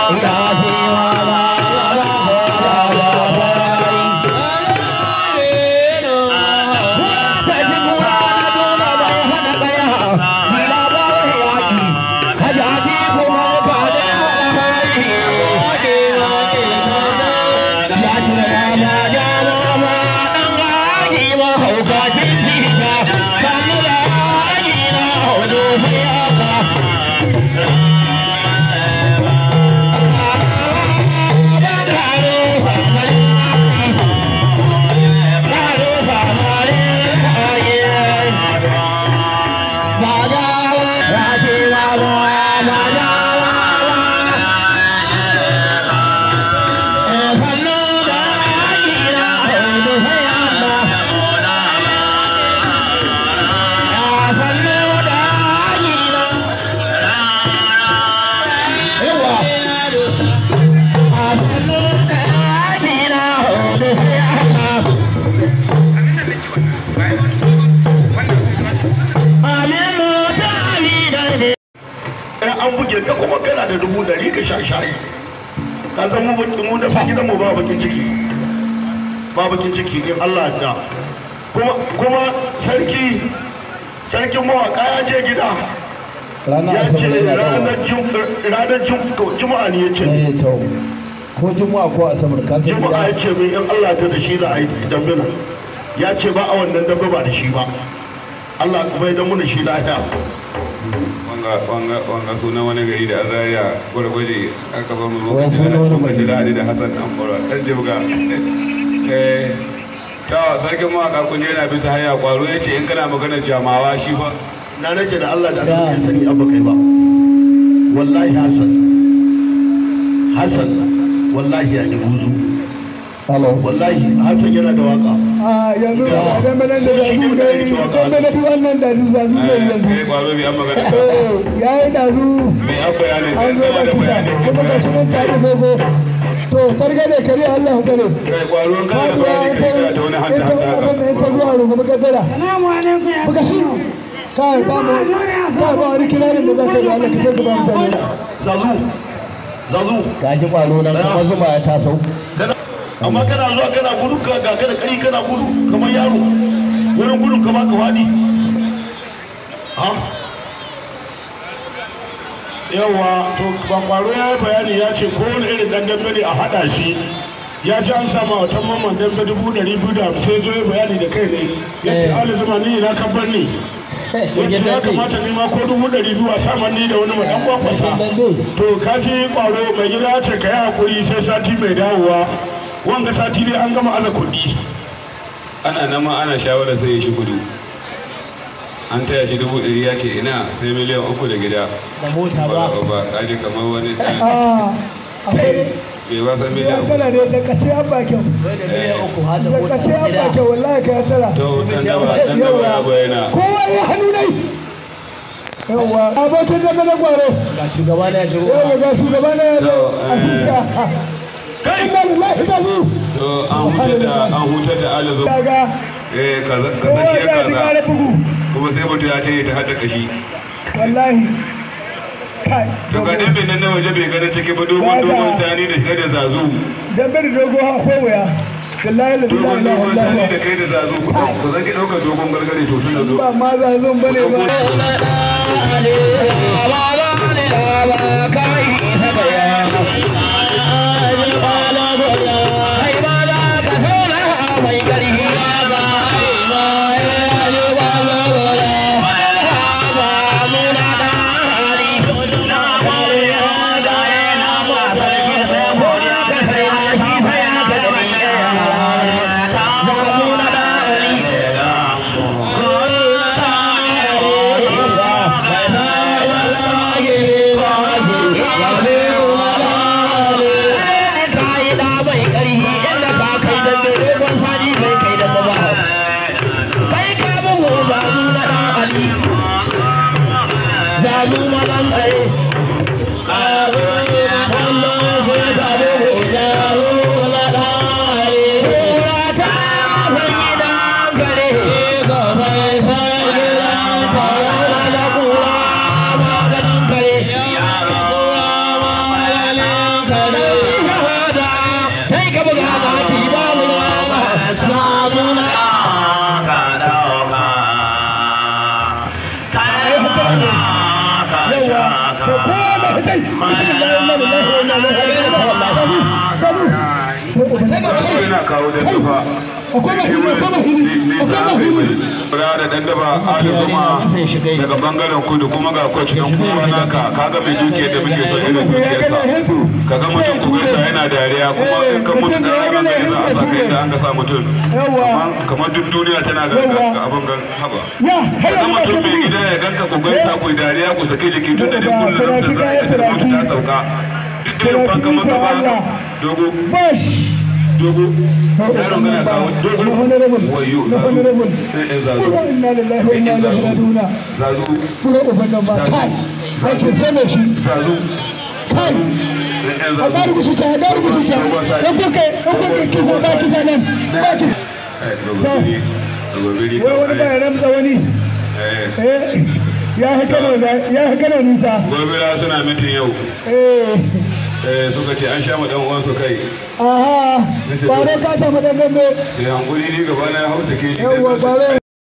an buge ka kuma kana da dubu dari ka sha shayi ka san mu mu da gidan mu ba bakin ciki ba bakin ciki in Allah ya kuma kuma sarki sarkin mawaka ya je gida ranar ya asabar ce yana dawa ranar jum- ranar jum- juma'a ne ya ce eh to ko juma'a ko asabar ka san juma'a ya gida ce min in Allah ta da shi za a yi dambina ya ce ba a wannan dambe ba da shi ba Allah kuma ya damu da shi lafiya wanga wanga wanga sunan wani gari da azariya gwargwaje aka ba mu Wai sunan wani lokaci gari. da hadi da hasan dan bora dan jibga eh ta sarkin mawaka kun je yana bisa hanya kwaro ya ce in kana magana jamawa shi fa na rage da Allah da Allah ya sani abu kai ba wallahi Hassan Hassan wallahi ya ji buzu hello wallahi Hassan yana da waka a yanzu ba dan banan da zazu ne dan banan da wannan da zazu ne yanzu eh kwaro bi an magana ka eh yayi dazu me an bayanin an zo kana da da kusa bayanin kuma ga shi nan tare gogo to sarga ne kare Allah ya kare kai kwaro in kana da bayani kai kana da wani hanta hanta haka ta zuwa ruwa muka tsara muka shi kai ba mu kai ba wani kiranin da zaka ga Allah ka tsara ba mutane zazu zazu ga ji kwalo nan kuma zuma ya taso kana amma kana zuwa kana gudu ka ga kana kari kana gudu kamar yaro wurin gudu kamar ka wadi ha yawa to bakwaro ya yi bayani ya ce kowane irin dan dambe ne a hada shi ya ci an sama wata mamman dambe dubu ɗari biyu da hamsin zo ya bayani da kai ne ya ce ali zuma ni na kabbar ni ya ce ya kamata ni ma ko dubu ɗari biyu a sama ni da wani maɗan kwakwasa to ka ji kwaro mai gida ya ce ka yi hakuri sai sati mai dawowa wanga sati dai an gama aza kuɗi ana nan ma ana shawarar sai ya shi kudu an taya shi dubu ɗari ya ce ina sai miliyan uku da gida da mota ba ba kaji kamar wani ɗan a akwai bai ba san miliyan uku tana ne da kace an bakin da kace an bakin wallahi ka tara to dan daba dan daba ya bayyana kowa ya hannu dai yawa abokin da na gwaro ga shugaba na ya shigo yawa ga shugaba na ya zo a fuska kai inna lillahi da zu to an hutar da an hutar da alazo kaga eh kaza kowa kaza shi ya ji kare kaza bugu kuma sai mutum ya ce ta hada kashi wallahi kai to ga dan nan na waje bai gani ciki ba dogon dogon sani da shi da zazu dan bari dogo ha ko waya wallahi la dogon ilaha dogon sani da illallah kai da zazu ku ku zan ki dauka dogon gargare to tun da zo ba ma za zo bane ba Thank you. yana kawo da nufa akwai mahiri akwai mahiri akwai mahiri Kura da dan daba adu kuma daga bangaren kudu kuma ga coach dan kuma naka kaga mai duke da muke so irin dukiyarsa kaga mutum ku gaisa yana dariya kuma in ka mutu da ranar da za a saka inda an ga sa mutum Kamar- kamar duk duniya tana ga ga abin gan haba ya kaga hada mutum mai gida ya ganka ku gaisa ku yi dariya ku sake jiki tun da dai kullum da za a yi da mutu ta sauka duk irin fanka masa ba dogo bash dogo yaron gana kawo dogo wayo zazu sai ɗan zazu inna lillahi wa inna ilaihi raji'un zazu furo uban nan ba kai kai ke same shi zazu kai sai ɗan a zazu gari gusu ta gari gusu ta in kuka in kuka kisa ba kisa nan ba kisa Eh, dogo biri dogo biri wai wani ba ya ramsa wani eh eh ya haka da ya haka da nisa gobira suna mitin yau eh eh suka ce an sha ma dan uwansu kai aha bare ka samu dan dambe sai hankuri ni gaba na ya hausa ke shi Yawwa, ba zai